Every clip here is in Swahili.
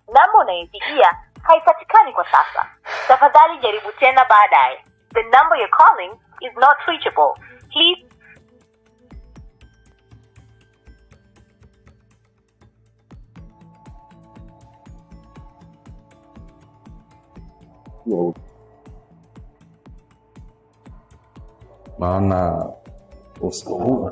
namba unayopigia haipatikani kwa sasa tafadhali jaribu tena baadaye the number you're calling is not reachable please maana usiku huu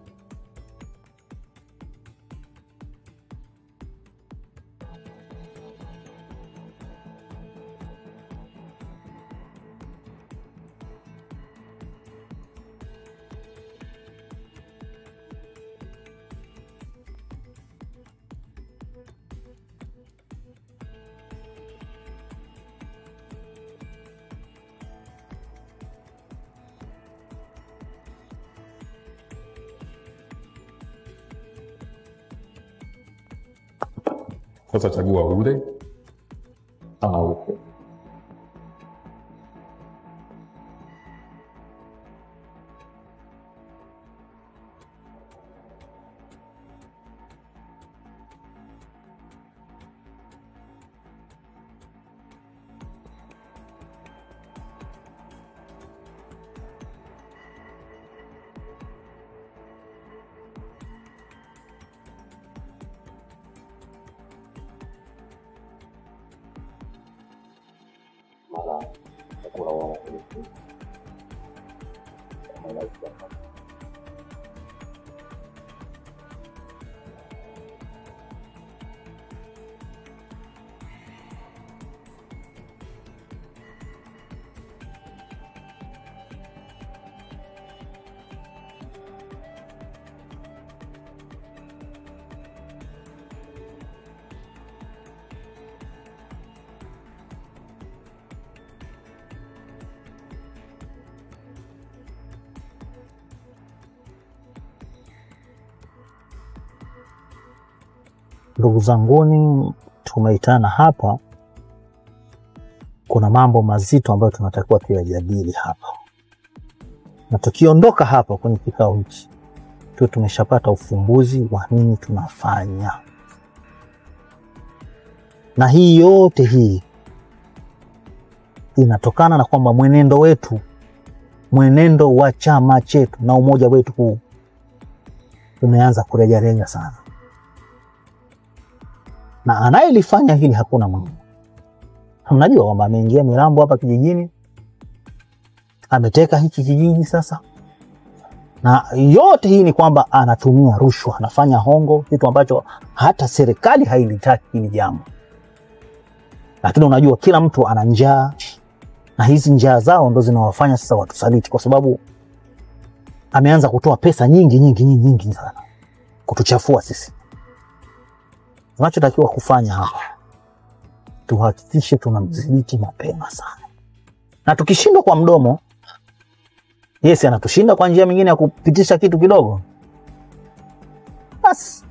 sasa chagua ule ama upe mara chakula wao Ndugu zanguni, tumeitana hapa, kuna mambo mazito ambayo tunatakiwa tuyajadili hapa, na tukiondoka hapa kwenye kikao hichi tuwe tumeshapata ufumbuzi wa nini tunafanya, na hii yote hii inatokana na kwamba mwenendo wetu, mwenendo wa chama chetu na umoja wetu huu umeanza kurejareja sana na anayelifanya hili hakuna mwingine. Mnajua kwamba ameingia Mirambo hapa kijijini, ameteka hiki kijiji sasa, na yote hii ni kwamba anatumia rushwa, anafanya hongo, kitu ambacho hata serikali hailitaki hili jambo. Lakini unajua kila mtu ana njaa, na hizi njaa zao ndo zinawafanya sasa watusaliti, kwa sababu ameanza kutoa pesa nyingi nyingi nyingi nyingi sana kutuchafua sisi tunachotakiwa kufanya hapa tuhakikishe tunamdhibiti mapema sana, na tukishindwa kwa mdomo, yesi anatushinda kwa njia mingine ya kupitisha kitu kidogo, basi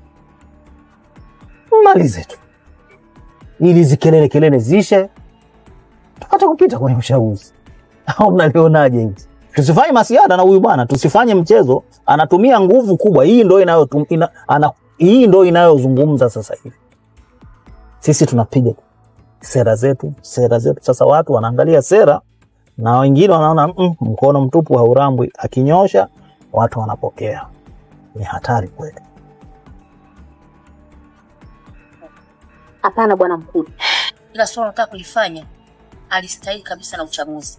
malize tu, ili hizi kelele kelele ziishe, tupate kupita kwenye uchaguzi. Au mnalionaje hili? Tusifanye masiada na huyu bwana, tusifanye mchezo. Anatumia nguvu kubwa, hii ndo inayo ina, ana, hii ndo inayozungumza sasa hivi. Sisi tunapiga sera zetu, sera zetu. Sasa watu wanaangalia sera na wengine wanaona mm, mkono mtupu haurambwi. Akinyosha watu wanapokea. Ni hatari kweli. Hapana bwana mkuu, ila swala nataka kulifanya alistahili kabisa na uchaguzi.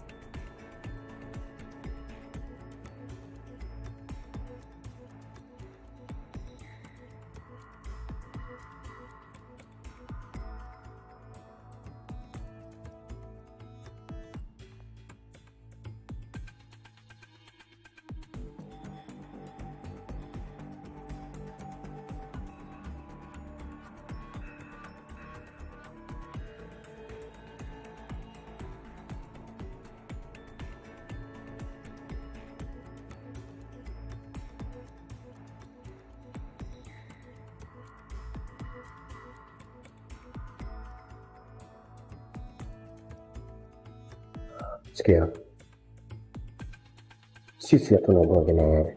Sikia, sisi hatuna ugomvi na wewe,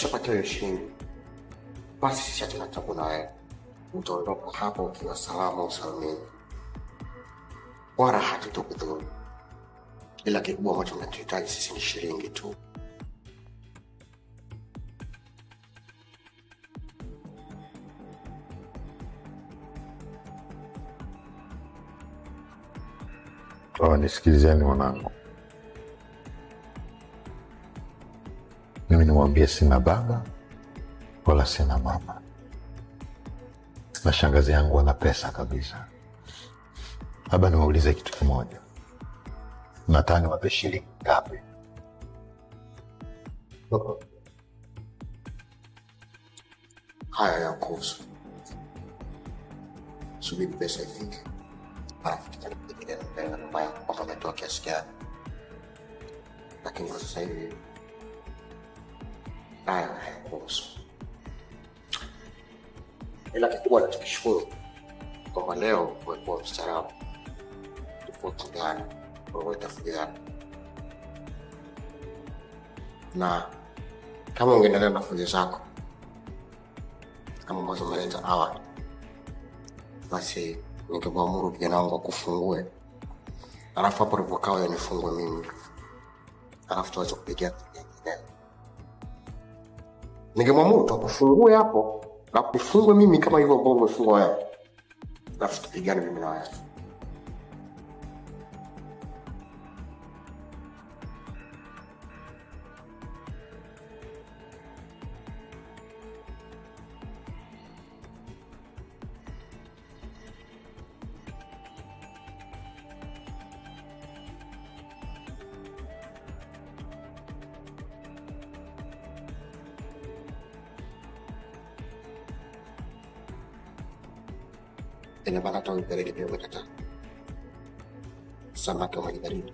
ukishapata hiyo shilingi, basi sisi hatuna tabu na wewe, utaondoka hapa ukiwa salama usalimini, wala hatutokudhuru, ila kikubwa ambacho tunachohitaji sisi ni shilingi tu. Oh, nisikilizeni mwanangu, mimi nimwambie sina baba wala sina mama, na shangazi yangu ana pesa kabisa. Labda niwaulize kitu kimoja, nataka niwape shilingi ngapi? Haya ya kuhusu, subiri pesa ifike, alafu tutapigia mbele na mama yako kwamba ametoa kiasi gani, lakini kwa sasa hivi haya hayakuhusu, ila kikubwa nachokishukuru kwamba leo umekuwa mstaarabu, tofauti gani wewe tafujana na kama ungeendelea na fujo zako kama ambazo umeleta awali, basi ningemwamuru kijana wangu akufungue, alafu hapo ulipokaa wewe nifungue mimi, alafu tuweze kupigia nyingine. Ningemwamuru tu akufungue hapo na kufungue mimi kama hivyo ambavyo umefungwa wewe, alafu tupigane mimi na wewe. Ina maana hata uipeleke pia umekataa. Samaki wa maji baridi.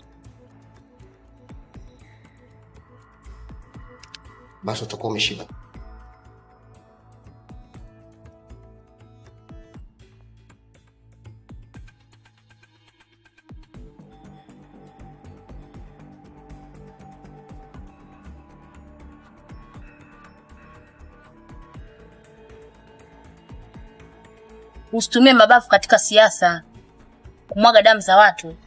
Basi utakuwa umeshiba. Usitumie mabavu katika siasa kumwaga damu za watu.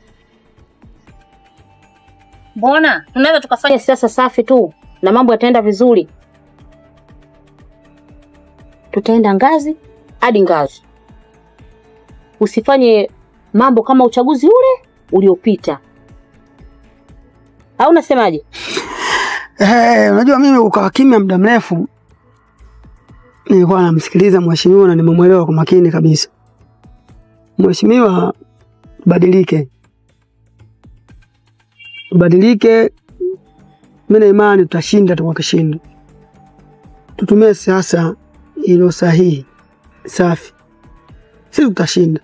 Mbona tunaweza tukafanya siasa safi tu na mambo yataenda vizuri. Tutaenda ngazi hadi ngazi. Usifanye mambo kama uchaguzi ule uliopita, au unasemaje? Eh, unajua mimi ukawa kimya muda mrefu, nilikuwa namsikiliza mheshimiwa na nimemwelewa kwa makini kabisa. Mheshimiwa, badilike, badilike. Mimi na imani tutashinda tu kwa kishindo. Tutumie siasa iliyo sahihi, safi, sisi tutashinda.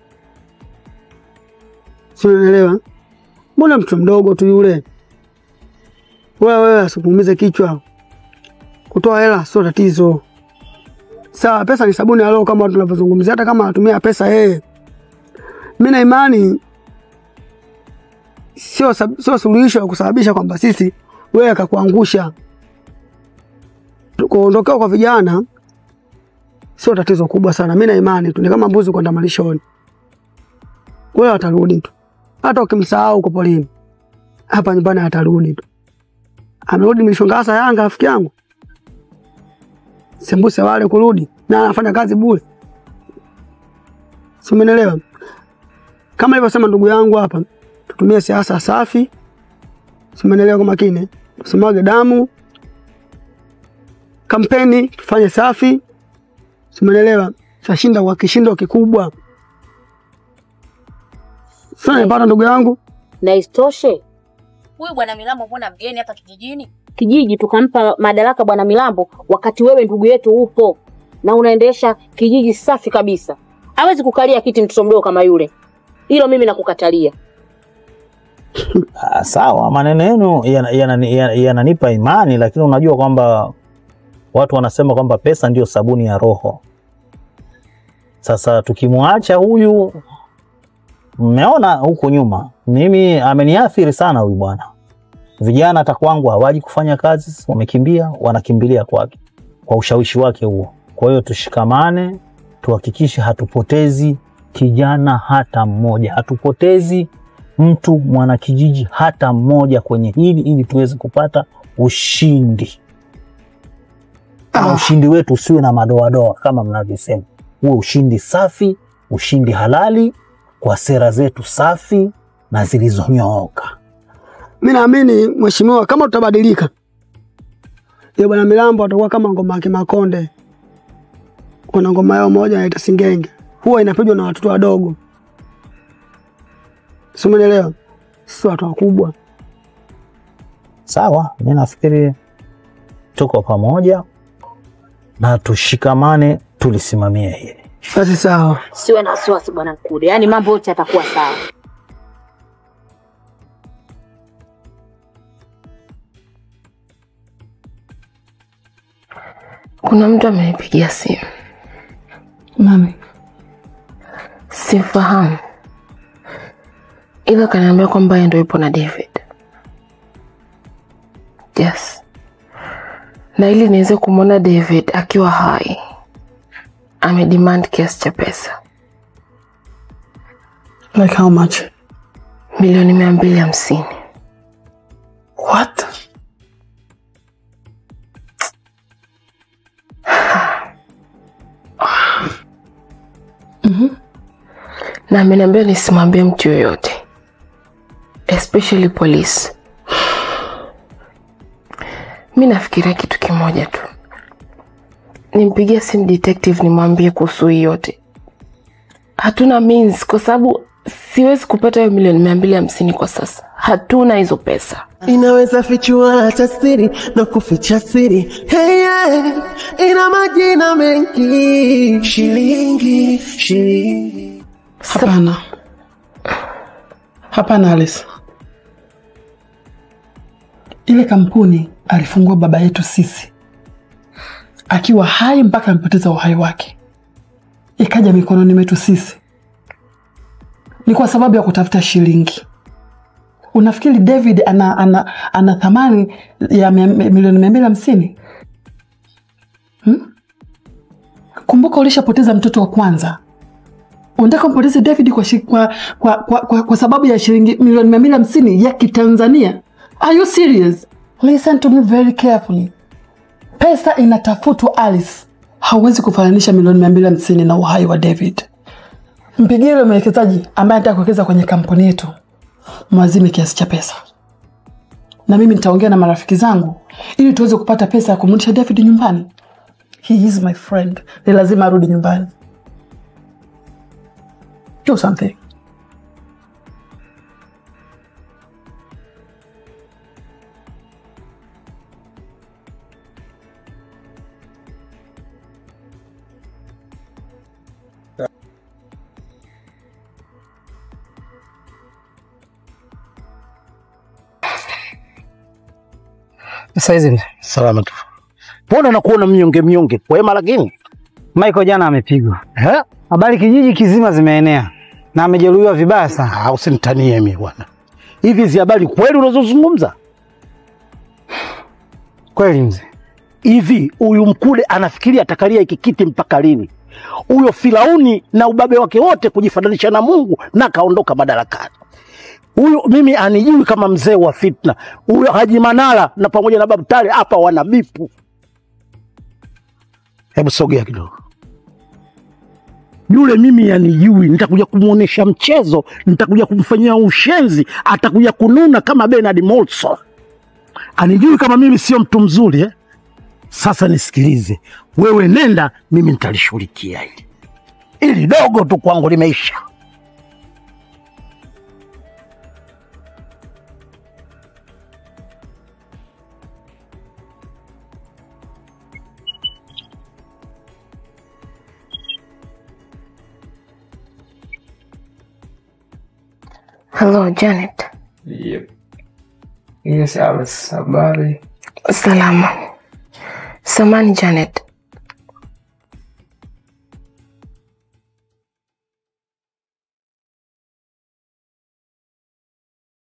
Si unaelewa? Mbona mtu mdogo tu yule wewe wewe asikuumize kichwa. Kutoa hela sio tatizo. Sawa, pesa ni sabuni ya roho kama tunavyozungumzia, hata kama anatumia pesa yeye. Mimi na imani sio sab- sio suluhisho ya kusababisha kwamba sisi wewe akakuangusha. Kuondokewa kwa vijana sio tatizo kubwa sana. Mimi na imani tu ni kama mbuzi kwenda malishoni. Wewe atarudi tu, hata ukimsahau uko polini, hapa nyumbani atarudi tu amerudi Mlishongasa Yanga, rafiki yangu sembuse wale kurudi na anafanya kazi bure, si umeelewa? Kama ilivyosema ndugu yangu hapa, tutumie siasa safi, si umeelewa? Kwa makini, tusimwage damu, kampeni tufanye safi, si umeelewa? Tutashinda kwa kishindo kikubwa. Sasa nipata ndugu yangu Na isitoshe huyu bwana Milambo mbona mgeni hapa kijijini? Kijiji tukampa madaraka bwana Milambo wakati wewe ndugu yetu upo na unaendesha kijiji safi kabisa. Hawezi kukalia kiti mtoto mdogo kama yule. Hilo mimi nakukatalia. Ah, sawa, maneno yenu yananipa yana, yana, yananipa imani, lakini unajua kwamba watu wanasema kwamba pesa ndio sabuni ya roho. Sasa tukimwacha huyu, mmeona huku nyuma, mimi ameniathiri sana huyu bwana. Vijana hata kwangu hawaji kufanya kazi, wamekimbia, wanakimbilia kwake. kwa ushawishi wake huo. Kwa hiyo tushikamane, tuhakikishe hatupotezi kijana hata mmoja, hatupotezi mtu mwanakijiji hata mmoja kwenye hili, ili tuweze kupata ushindi na ushindi wetu usiwe na madoadoa kama mnavyosema, huwe ushindi safi, ushindi halali kwa sera zetu safi na zilizonyooka. Mi naamini mheshimiwa, kama tutabadilika, ya bwana Milambo atakuwa kama ngoma yake Makonde. Kuna ngoma yao moja inaitwa Singenge, huwa inapigwa na watoto wadogo, si umenielewa? Sisi watu wakubwa. Sawa, mi nafikiri tuko pamoja na tushikamane, tulisimamie hili. Basi sawa. Siwe na wasiwasi bwana Mkude, yaani mambo yote yatakuwa sawa. Kuna mtu amenipigia simu, Nani? simfahamu, ila kaniambia kwamba yeye ndio yupo na David. Yes, na ili niweze kumwona David akiwa hai, amedemand kiasi cha pesa Like how much? milioni mia mbili hamsini. What? na ameniambia nisimwambie mtu yoyote especially polisi. Mi nafikiria kitu kimoja tu, nimpigie simu detective nimwambie kuhusu hii yote. Hatuna means kwa sababu siwezi kupata hiyo milioni mia mbili hamsini kwa sasa, hatuna hizo pesa. inaweza fichua hata siri na kuficha siri hey, yeah. ina majina mengi shilingi shilingi Hapana, hapana Alice, ile kampuni alifungua baba yetu sisi akiwa hai mpaka amepoteza uhai wake, ikaja mikononi mwetu sisi, ni kwa sababu ya kutafuta shilingi. Unafikiri David ana, ana, ana thamani ya mia- milioni mia mbili hamsini hmm? Kumbuka ulishapoteza mtoto wa kwanza unataka mpoteze David kwa, shi, kwa, kwa, kwa, kwa, kwa sababu ya shilingi milioni mia mbili hamsini ya Kitanzania? Are you serious? Listen to me very carefully. Pesa inatafutwa Alice, hauwezi kufananisha milioni mia mbili hamsini na uhai wa David. Mpigie yule mwekezaji ambaye anataka kuwekeza kwenye kampuni yetu, mwazime kiasi cha pesa, na mimi nitaongea na marafiki zangu ili tuweze kupata pesa ya kumrudisha David nyumbani. He is my friend, ni lazima arudi nyumbani. Do something. Saizi Salama tu. Mbona nakuona mnyonge mnyonge? Kwema lakini. Michael jana amepigwa, Eh? habari kijiji kizima zimeenea na amejeruhiwa vibaya sana. Ah, usinitanie mimi bwana. Hivi hizi habari kweli unazozungumza? Kweli mzee, Hivi huyu Mkude anafikiria atakalia hiki kiti mpaka lini? Huyo Firauni na ubabe wake wote kujifananisha na Mungu na kaondoka madarakani. Huyu mimi anijui kama mzee wa fitna. Huyo Haji Manara na pamoja na Babu Tale hapa wana bipu. Hebu sogea kidogo. Yule mimi anijui, nitakuja kumuonesha mchezo, nitakuja kumfanyia ushenzi, atakuja kununa kama Bernard Molson. Anijui kama mimi sio mtu mzuri eh? Sasa nisikilize, wewe nenda, mimi nitalishughulikia hili. Ili dogo tu kwangu limeisha. Hello Janet. Yep. Yes, Alice, habari? Salama. Samani Janet,